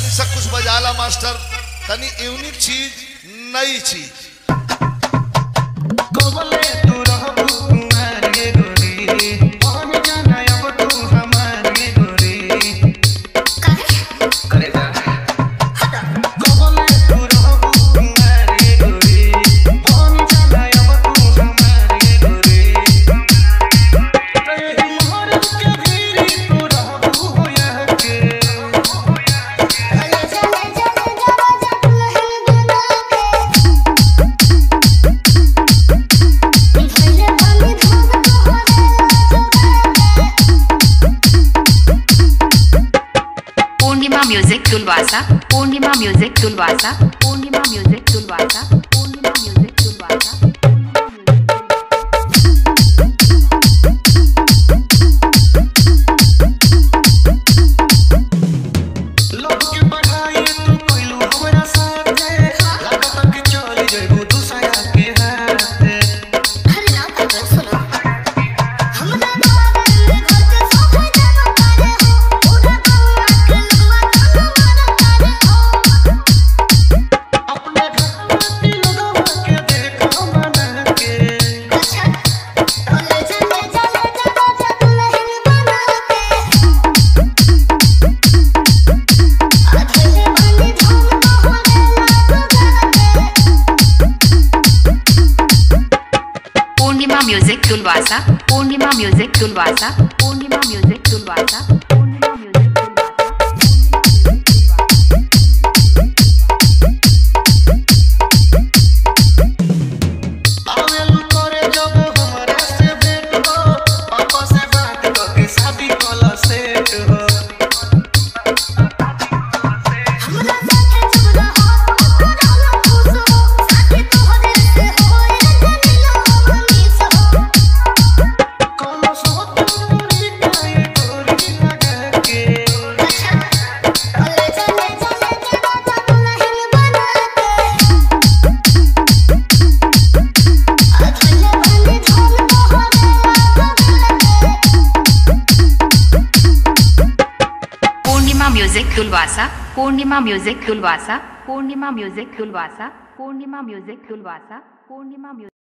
तनी सब कुछ बजाला मास्टर तनी यूनिक चीज नई चीज कबले तू रहबू कुमारी गोरी हम जाना अब तू हमारी गोरी करे जा कबले तू रहबू कुमारी गोरी हम जाना अब तू हमारी गोरी रे मोहर के भीरी तू रहबू होया के पूर्णिमा म्यूजिक तुलवासा पूर्णिमा म्यूजिक तुलवासा पूर्णिमा म्यूजिक तुलवासा पूर्णिमा म्यूजिक तुलवासा लोग के बढ़ाई तू कोइलू हमरा साथे लागत कि चली जइबू दूसरा के हाथे अपने घर में लोगवा के देखो मना के पूर्णिमा म्यूजिक तुलवासा पूर्णिमा म्यूजिक तुलवासा पूर्णिमा म्यूजिक तुलवासा पूर्णिमा म्यूजिक आवेलू करे जब हमरा से भेंट हो पापा से बात करके शादी कला सेट हो कोनो सोत पूरी काए गोरी लगा के पूर्णिमा म्यूजिक तुलवासा पूर्णिमा म्यूजिक तुलवासा पूर्णिमा म्यूजिक तुलवासा पूर्णिमा म्यूजिक तुलवासा पूर्णिमा म्यूजिक